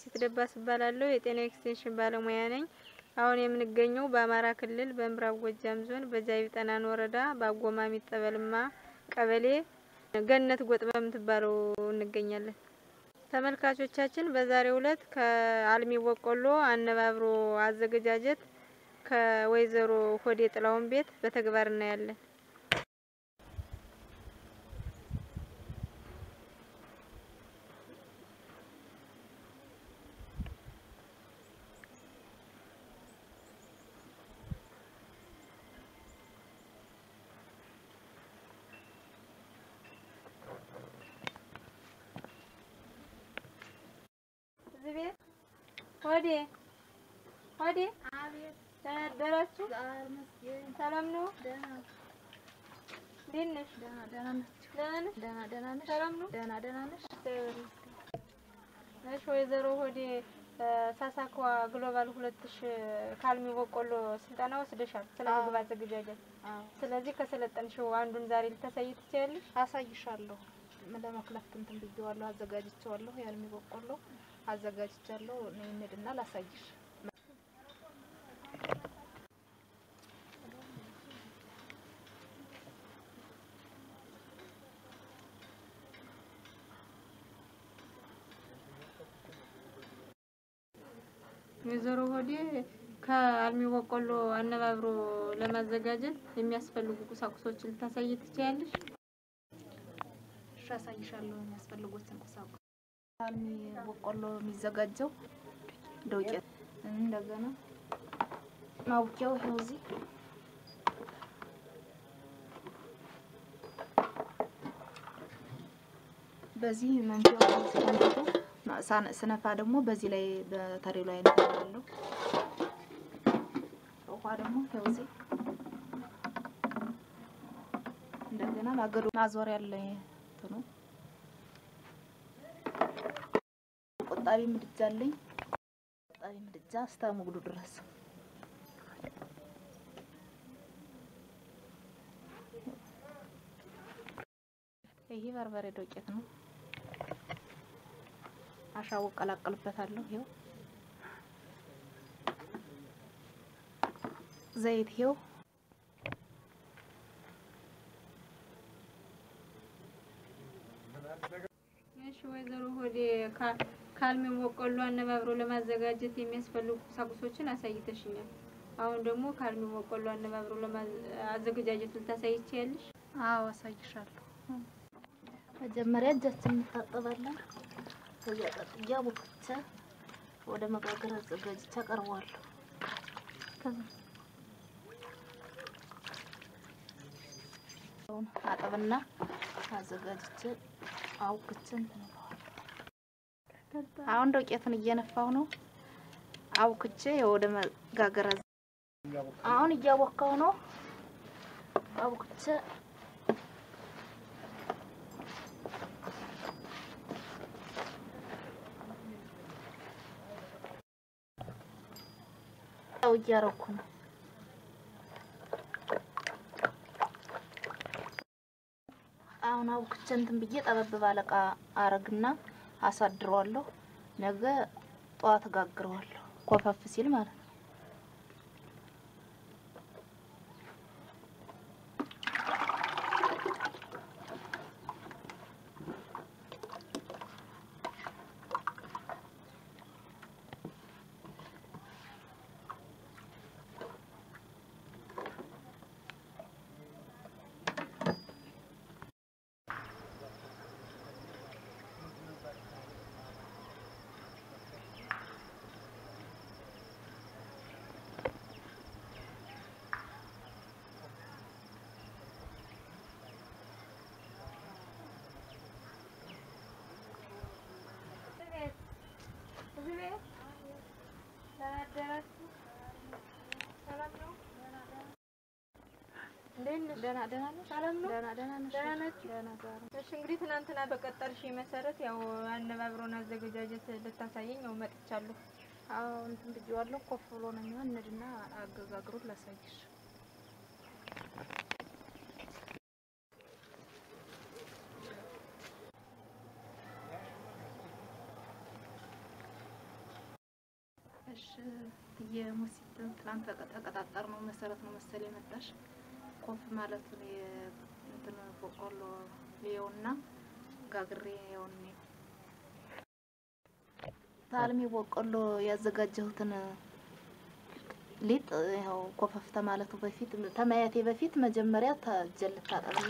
መሲት ደባስ እባላለሁ። የጤና ኤክስቴንሽን ባለሙያ ነኝ። አሁን የምንገኘው በአማራ ክልል በምዕራብ ጎጃም ዞን በጃቢ ጠናን ወረዳ በአጎማሚ ጠበልማ ቀበሌ ገነት ጎጥ በምትባለው እንገኛለን። ተመልካቾቻችን በዛሬው ዕለት ከአልሚ በቆሎ አነባብሮ አዘገጃጀት ከወይዘሮ ሆዴ ጥላውን ቤት በተግባር እናያለን። እዚህ ቤት ሆዴ ሆዴ ደህና አደራችሁ? ሰላም ነው? እንዴት ነሽ? ደህና ነሽ? ሰላም ነው? እሺ ወይዘሮ ሆዴ ሳሳኳ ግሎባል ሁለት ሺ ካልሚ በቆሎ ስልጠና ወስደሻል ስለ ምግብ አዘገጃጀት። ስለዚህ ከሰለጠንሽው አንዱን ዛሬ ልታሳይ ትችያለሽ? አሳይሻለሁ። ለመክለፍ እንትን ብዬዋለሁ፣ አዘጋጅቼዋለሁ። የአልሚ በቆሎ አዘጋጅቻለሁ። ነይ እንሂድና ላሳይሽ። ወይዘሮ ሆዴ ከአልሚ በቆሎ አነባብሮ ለማዘጋጀት የሚያስፈልጉ ቁሳቁሶችን ልታሳይ ትችያለሽ? እሺ፣ አሳይሻለሁ የሚያስፈልጉትን ቁሳቁስ። አልሚ በቆሎ የሚዘጋጀው ዱቄት፣ እንደገና ማቡኪያው ይኸው እዚህ በዚህ መንፊያው ሲፈንጥቱ ስነፋ ደግሞ በዚህ ላይ በተሬ ላይ እንፈራለሁ። ውሃ ደግሞ ይኸው እዚህ እንደገና ማገዶ ማዞር ያለ እንትኑ ቆጣቢ ምድጃ አለኝ። ቆጣቢ ምድጃ እስከ ሙግዱ ድረስ ይሄ በርበሬ ዶቄት ነው። አሻው ቀላቀልበታለሁ። ይኸው ዘይት ይኸው እሺ ወይዘሮ ሆዴ ከአልሚ በቆሎ አነባብሮ ለማዘጋጀት የሚያስፈልጉ ቁሳቁሶችን አሳይተሽኛል። አሁን ደግሞ ከአልሚ በቆሎ አነባብሮ አዘገጃጀት ልታሳይ ትችያለሽ? አዎ አሳይሻለሁ። መጀመሪያ እጃችን እንታጠባለን። ከዚያ ቀጥያ ቦክቼ ወደ መጋገር አዘጋጅቼ አቀርበዋለሁ። አጠብና አዘጋጅቼ አውክቼ እንትን እለዋለሁ። አሁን ዶቄቱን እየነፋው ነው። አውክቼ ወደ መጋገር አዘ- አሁን እያቦካው ነው። አውክቼ ያው እያረኩ ነው። አሁን አውክቼ እንትን ብዬ ጠበብ ባለ እቃ አረግና አሳድረዋለሁ። ነገ ጠዋት እጋግረዋለሁ። ኮፈፍ ሲል ማለት ነው። እዚህ ቤት ደህና አደራችሁ? ሰላም ነው? እንዴት ነሽ? ደህና ደህና ነሽ? ሰላም ነው? ደህና ደህና ነሽ? ደህና ናችሁ? ደህና ዛሬ እሺ እንግዲህ ትናንትና በቀጠርሽ መሰረት ያው አነባብሮን አዘገጃጀት ልታሳየኝ ያው መጥቻለሁ። አዎ እንትን ብዬዋለሁ። ኮፍ ብሎ ነው የሚሆን። እንሂድና አገጋግሩን ላሳይሽ። የሙሲት ትናንት ተቀ- ተቀጣጠር ነው መሰረት ነው መሰል የመጣሽ ኮፍ ማለቱን እንትን በቆሎ ይኸውና ጋግሬ ይኸውን ታልሚ በቆሎ ያዘጋጀሁትን ሊጥ ያው ኮፈፍ ተማለቱ በፊት ተማያቴ በፊት መጀመሪያ ተጀል ታጠብና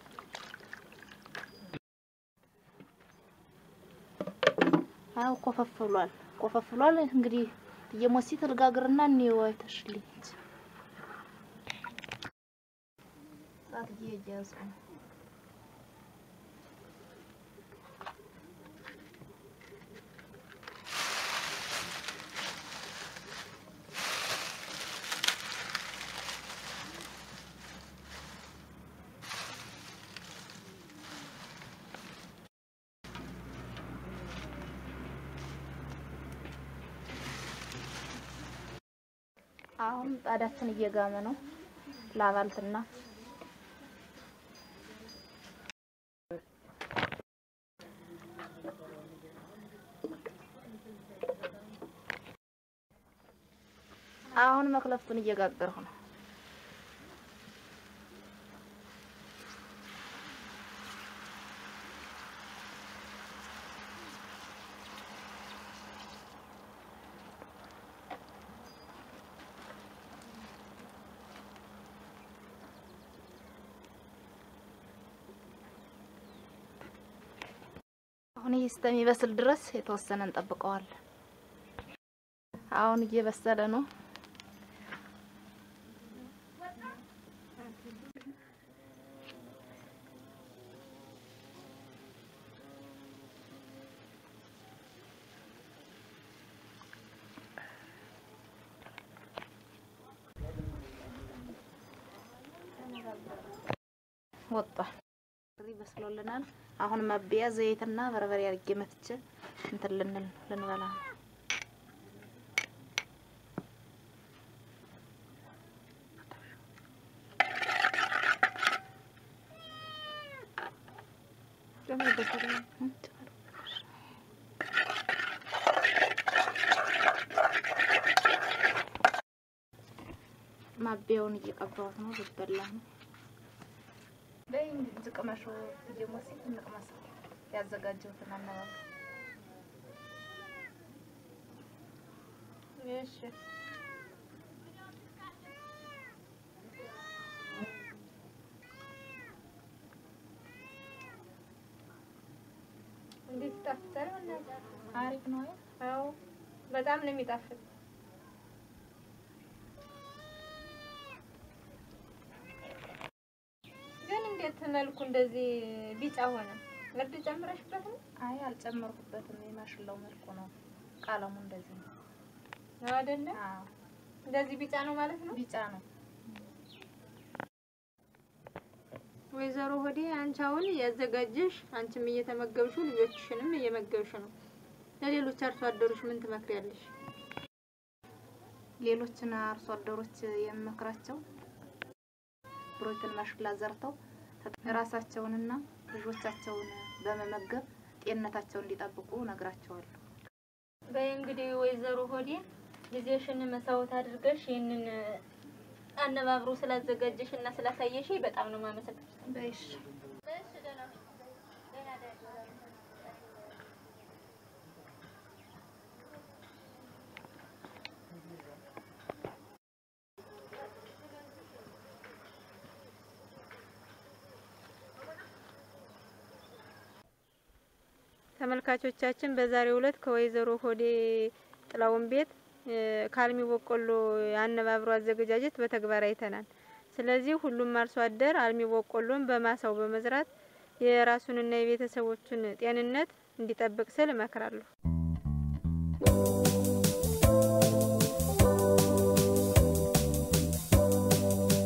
አው ኮፈፍ ብሏል። ኮፈፍ ብሏል። እንግዲህ የሞሲት ልጋግርና እኔው አይተሽልኝ ጣት እየያዙ ነው። አሁን ጣዳችን እየጋመ ነው። ላባልትና አሁን መክለፍቱን እየጋገርሁ ነው። አሁን ይህ እስከሚበስል ድረስ የተወሰነ እንጠብቀዋለን። አሁን እየበሰለ ነው። ወጣል። በስሎልናል። አሁን ማቢያ ዘይትና በርበሬ አድርጌ መፍቼ እንትን ልንል ልንበላ ነው። ማቢያውን እየቀባሁት ነው። ልበላ ነው። በይ እንጂ ቅመሹ እየሞሲት እንቅመሰው ያዘጋጀሁትን አነባብ እሺ እንዴት ይጣፍጣል? በእናትህ አሪፍ ነው። አዎ በጣም ነው የሚጣፍጥ። ግን እንዴት መልኩ እንደዚህ ቢጫ ሆነ? እርድ ጨምረሽበት ነው? አይ አልጨመርኩበትም። የማሽላው መልኩ ነው። ቀለሙ እንደዚህ ነው። ነው አይደለ? አዎ እንደዚህ ቢጫ ነው ማለት ነው። ቢጫ ነው። ወይዘሮ ሆዴ አንቺ አሁን ያዘጋጀሽ አንቺም እየተመገብሽው ልጆችሽንም እየመገብሽ ነው። ለሌሎች አርሶ አደሮች ምን ትመክሪያለሽ? ሌሎችን አርሶ አደሮች የምመክራቸው ብሮይትን ማሽላ ዘርተው ራሳቸውንና ልጆቻቸውን በመመገብ ጤንነታቸውን እንዲጠብቁ ነግራቸዋለሁ። በይ እንግዲህ ወይዘሮ ሆዴ ጊዜሽን መስዋዕት አድርገሽ ይህንን አነባብሮ ስላዘጋጀሽ እና ስላሳየሽ በጣም ነው የማመሰግነው። በይሽ ተመልካቾቻችን በዛሬው ዕለት ከወይዘሮ ሆዴ ጥላውን ቤት ካልሚ በቆሎ የአነባብሮ አዘገጃጀት በተግባር አይተናል። ስለዚህ ሁሉም አርሶ አደር አልሚ በቆሎን በማሳው በመዝራት የራሱንና የቤተሰቦቹን ጤንነት እንዲጠብቅ ስል እመክራለሁ።